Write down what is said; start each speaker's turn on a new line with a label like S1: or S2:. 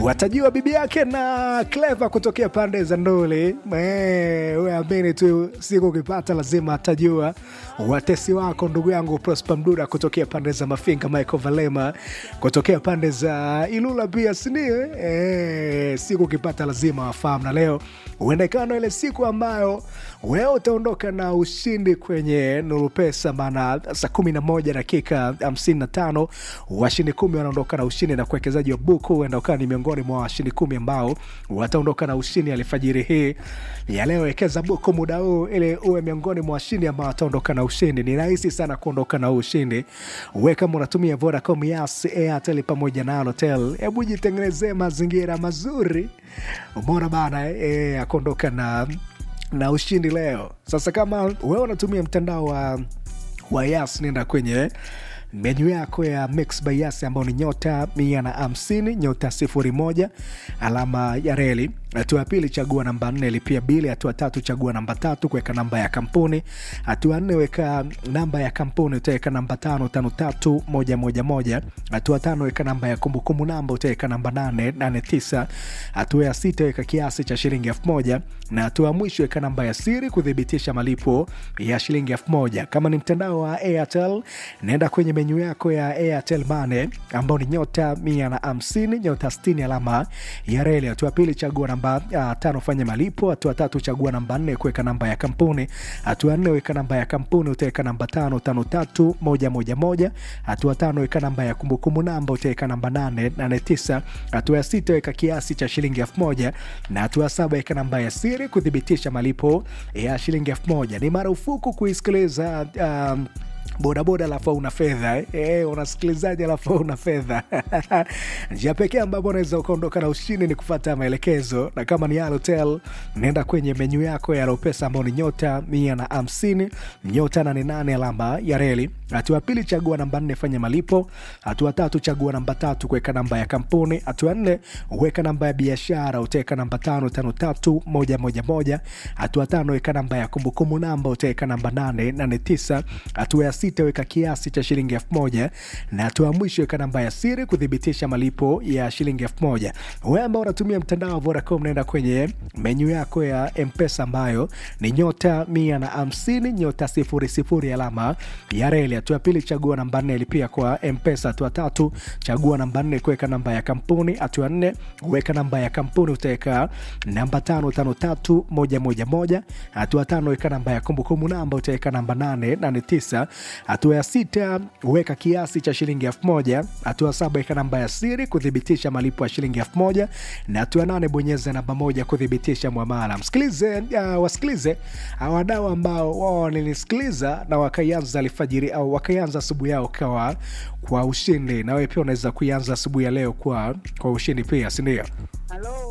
S1: watajiwa bibi yake na Clever kutokea pande za Nduli. We amini tu, siku ukipata lazima atajua. Watesi wako ndugu yangu Prosper Mduda kutokea pande za Mafinga, Michael Valema kutokea pande za Ilula pia sinio. E, siku ukipata lazima wafahamu, na leo uendekano ile siku ambayo wewe utaondoka na ushindi kwenye Nuru Pesa, maana saa kumi na moja dakika hamsini na tano washindi kumi wanaondoka na ushindi, na kuwekezaji wa buku huenda ukawa ni miongoni mwa washindi kumi ambao wataondoka na ushindi alfajiri hii ya leo. Wekeza buku muda huu ili uwe miongoni mwa washindi ambao wataondoka na ushindi. Ni rahisi sana kuondoka na ushindi. We kama unatumia Vodacom, Yas, Airtel pamoja na Halotel, hebu jitengenezee mazingira mazuri, umeona bana e, akuondoka na na ushindi leo. Sasa kama wewe unatumia mtandao wa, wa Yas, nenda kwenye menyu yako ya Mix by Yas ambayo ni nyota mia na hamsini nyota sifuri moja alama ya reli. Hatua ya pili chagua namba nne lipia bili. Hatua tatu chagua namba tatu kuweka namba ya kampuni. Hatua nne weka namba ya kampuni, utaweka namba tano tano tatu moja moja moja. Hatua tano weka namba ya kumbukumbu namba, utaweka namba nane nane tisa. Hatua ya sita weka kiasi cha shilingi elfu moja na hatua ya mwisho weka namba ya siri kuthibitisha malipo ya shilingi elfu moja. Kama ni mtandao wa Airtel, naenda kwenye menyu yako ya Airtel Money ambao ni nyota mia na hamsini nyota sitini alama ya reli. Hatua pili chagua namba uh, tano fanya malipo. Hatua tatu chagua namba nne kuweka namba ya kampuni. Hatua nne weka namba ya kampuni, utaweka namba tano tano tatu moja moja moja. Hatua tano weka namba ya kumbukumbu namba, utaweka namba nane nane tisa. Hatua ya sita weka kiasi cha shilingi elfu moja na hatua saba weka namba ya siri kuthibitisha malipo ya shilingi elfu moja. Ni marufuku kuisikiliza um, bodaboda alafu una fedha eh? Eh, unasikilizaji alafu una fedha njia pekee ambapo unaweza ukaondoka na ushindi ni kufata maelekezo, na kama ni Halotel naenda kwenye menyu yako ya Alopesa ambao ni nyota mia na hamsini nyota nane nane alama ya reli. Hatua pili chagua namba nne fanya malipo. Hatua tatu chagua namba tatu kuweka namba ya kampuni. Hatua nne weka namba ya biashara, utaweka namba tano tano tatu moja moja moja. Hatua tano weka namba ya kumbukumbu namba, utaweka namba nane nane tisa. Hatua ya sita weka kiasi cha shilingi elfu moja na hatua ya mwisho weka namba ya siri kuthibitisha malipo ya shilingi elfu moja. Wewe ambao unatumia mtandao wa Vodacom, naenda kwenye menyu yako ya Mpesa ambayo ni nyota mia na hamsini nyota sifuri sifuri alama ya reli. Hatua pili chagua namba nne lipia kwa Mpesa. Hatua tatu chagua namba nne kuweka namba ya kampuni. Hatua nne weka namba ya kampuni, utaweka namba tano tano tatu moja moja moja. Hatua tano weka namba ya kumbukumbu namba, utaweka namba nane nane tisa. Hatua ya sita weka kiasi cha shilingi elfu moja. Hatua saba weka namba ya siri kuthibitisha malipo ya shilingi elfu moja na hatua nane bonyeza namba moja kuthibitisha mwamala. Msikilize uh, wasikilize wadau ambao wao wananisikiliza na wakaianza alfajiri au wakaianza asubuhi yao kwa, kwa ushindi, na wewe pia unaweza kuianza asubuhi ya leo kwa, kwa ushindi pia, si ndio?
S2: Halo,